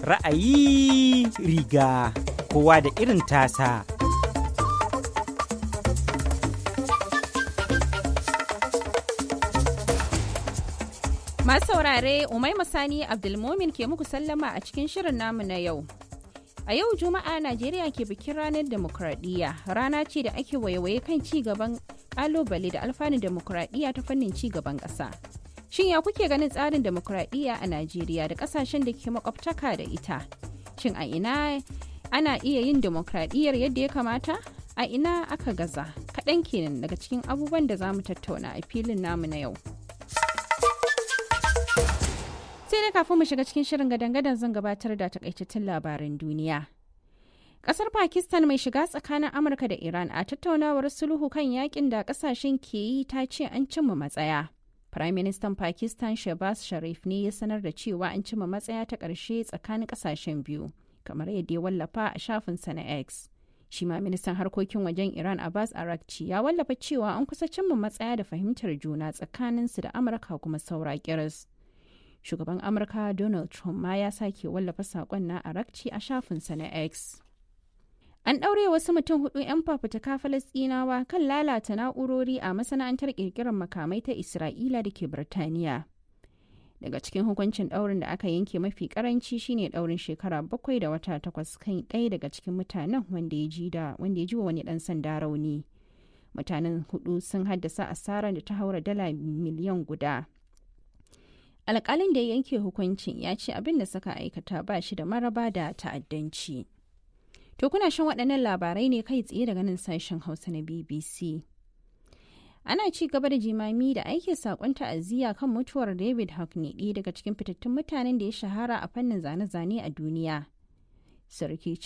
Ra'ayi riga kowa da irin tasa. Masu saurare Umaima Sani Abdulmomin ke muku sallama a cikin shirin namu na yau. A yau Juma'a Najeriya ke bikin ranar demokradiyya rana ce da ake waiwaye kan ci gaban kalubale da alfanun demokradiyya ta fannin ci gaban ƙasa. Shin ya kuke ganin tsarin demokradiyya a Najeriya da ƙasashen da ke makwabtaka da ita? Shin a ina ana iya yin demokradiyyar yadda ya kamata? A ina aka gaza? Kaɗan kenan daga cikin abubuwan da za mu tattauna a filin namu na yau. sai dai kafin mu shiga cikin shirin gadan-gadan zan gabatar da takaitattun labaran duniya. Kasar Pakistan mai shiga tsakanin Amurka da Iran a tattaunawar sulhu kan yakin da kasashen ke yi ta ce an cimma matsaya. Prime Minister Pakistan Shehbaz Sharif ne ya sanar da cewa an cimma matsaya ta ƙarshe tsakanin kasashen biyu, kamar yadda ya wallafa a shafinsa na X. Shi ma ministan harkokin wajen Iran Abbas Arakci ya wallafa cewa an kusa cimma matsaya da fahimtar juna tsakaninsu da Amurka kuma saura kiris. shugaban amurka donald trump ma ya sake wallafa saƙon na arakci a shafinsa na x an ɗaure wasu mutum hudu 'yan fafutuka falastinawa kan lalata na'urori a masana'antar ƙirƙirar makamai ta isra'ila da ke birtaniya daga cikin hukuncin ɗaurin da aka yanke mafi karanci shine ɗaurin shekara bakwai da wata takwas kan ɗaya daga cikin mutanen wanda ya ji da wanda ya ji wa wani ɗan sanda rauni mutanen hudu sun haddasa asarar da ta haura dala miliyan guda alkalin da ya yanke hukuncin ya ce abin da suka aikata ba shi da maraba da ta'addanci. To kuna shan waɗannan labarai ne kai tsaye daga nan sashen Hausa na BBC. Ana ci gaba da jimami da aiki saƙon ta'aziyya kan mutuwar David Hockney ɗaya daga cikin fitattun mutanen da ya shahara a fannin zane-zane a duniya. Sarki